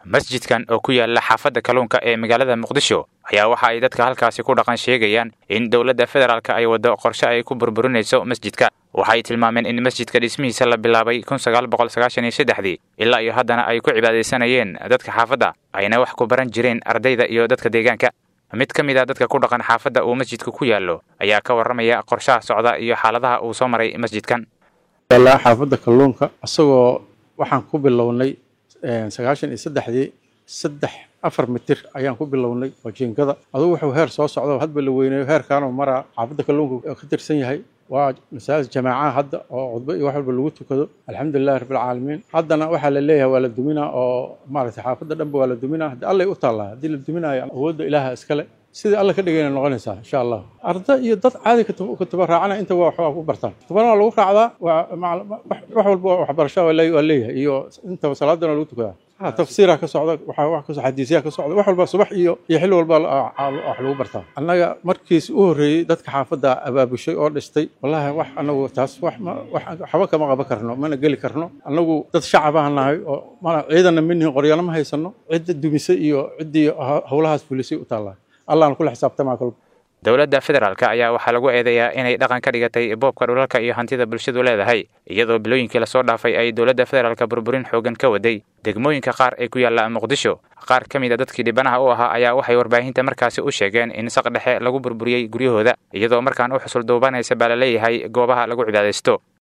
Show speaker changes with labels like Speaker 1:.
Speaker 1: masjidkan oo ku yaala xaafadda kalluunka ee magaalada muqdisho ayaa waxa ay dadka halkaasi ku dhaqan sheegayaan in dowladda federaalk ay waddo qorshe ay ku burburinayso masjidka waxay tilmaameen in masjidka dhismihiisa la bilaabay kun sagaal boqol sagaashan iyo saddexdii ilaa iyo haddana ay ku cibaadaysanayeen dadka xaafadda ayna wax ku baran jireen ardayda iyo dadka deegaanka mid ka mid a dadka ku dhaqan xaafadda uu masjidka ku yaallo ayaa ka warramaya qorshaha socda iyo xaaladaha uu soo maray masjidkan
Speaker 2: yaalaa xaafadda kalluunka isagoo waxaan ku bilownay sagaashan iyo saddexdii saddex afar mitir ayaan ku bilownay oo jiingada adugu wuxuu heer soo socda hadba la weyneeyo heerkaanoo maraa xaafadda kalluunka ka tirsan yahay waa masaajid jamaacaha hadda oo cudbo iyo wax walba lagu tukado alxamdulilahi rabbilcaalamiin haddana waxaa la leeyahay waa la duminaa oo maaragtay xaafadda dhanba waa la duminaa haddi allay u taallaa haddii la duminaayo awoodda ilaaha iskale sidii alla ka dhigayna noqonaysaa insha allah arda iyo dad caadi kutaba raacana inta waa waxbaa ku bartaan kutubana waa lagu raacdaa wax walba waxbarasha waa leeyahay iyo inta salaadana lagu tukadaa tafsiira ka socda waxaa wax kasoo xadiisyaa ka socda wax walba subax iyo iyo xilli walba wax lagu bartaa annaga markiis u horreeyey dadka xaafadda abaabushay oo dhistay wallahi wax annagu taas wax waxba kama qaban karno mana geli karno annagu dad shacabaan nahay oo mana ciidanna minihin qoryana ma haysano cidda dumisay iyo ciddii howlahaas fulisay u taallaa allahan kula xisaabtamaa kolba
Speaker 1: dowladda federaalk ayaa waxaa lagu eedeeyaa inay dhaqan ka dhigatay boobka dhulalka iyo hantida bulshadu leedahay iyadoo bilooyinkii lasoo dhaafay ay dowladda federaalka burburin xoogan ka waday degmooyinka qaar ee ku yaalla muqdisho qaar ka mid a dadkii dhibanaha u ahaa ayaa waxay warbaahinta markaasi u sheegeen in saq dhexe lagu burburiyey guryahooda iyadoo markaan u xusul duubanaysa baa la leeyahay goobaha lagu cibaadaysto